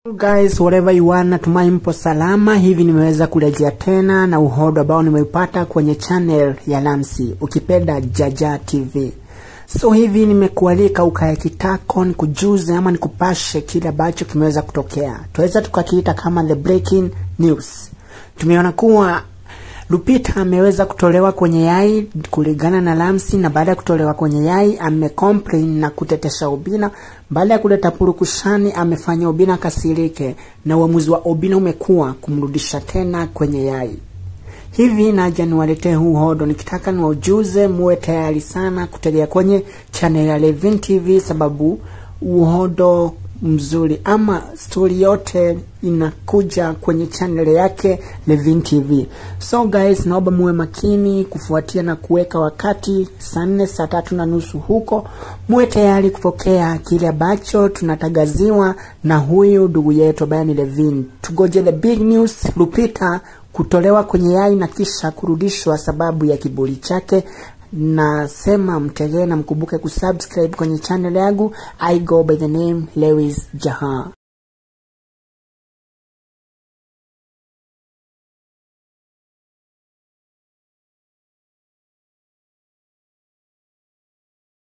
Guys, whatever you are, natumai mpo salama. Hivi nimeweza kurejea tena na uhodo ambao nimeupata kwenye channel ya Lamsi, ukipenda Jaja TV. So hivi nimekualika ukae kitako nikujuze ama nikupashe kile ambacho kimeweza kutokea, tuweza tukakiita kama the breaking news. Tumeona kuwa Lupita ameweza kutolewa kwenye yai kulingana na Lamsi, na baada ya kutolewa kwenye yai amecomplain na kutetesha Obina. Baada ya kuleta purukushani, amefanya Obina kasirike, na uamuzi wa Obina umekuwa kumrudisha tena kwenye yai. Hivi naja niwaletee huu hodo, nikitaka niwaujuze, muwe tayari sana kutegea kwenye channel ya Levin TV, sababu uhodo mzuri ama stori yote inakuja kwenye channel yake Levin TV. So guys, naomba muwe makini kufuatia na kuweka wakati saa nne saa tatu na nusu huko, muwe tayari kupokea kile ambacho tunatagaziwa na huyu ndugu yetu ambaye ni Levin. Tugoje the big news, Lupita kutolewa kwenye yai na kisha kurudishwa sababu ya kiburi chake nasema mtegee na mkumbuke kusubscribe kwenye channel yangu i go by the name lewis jaha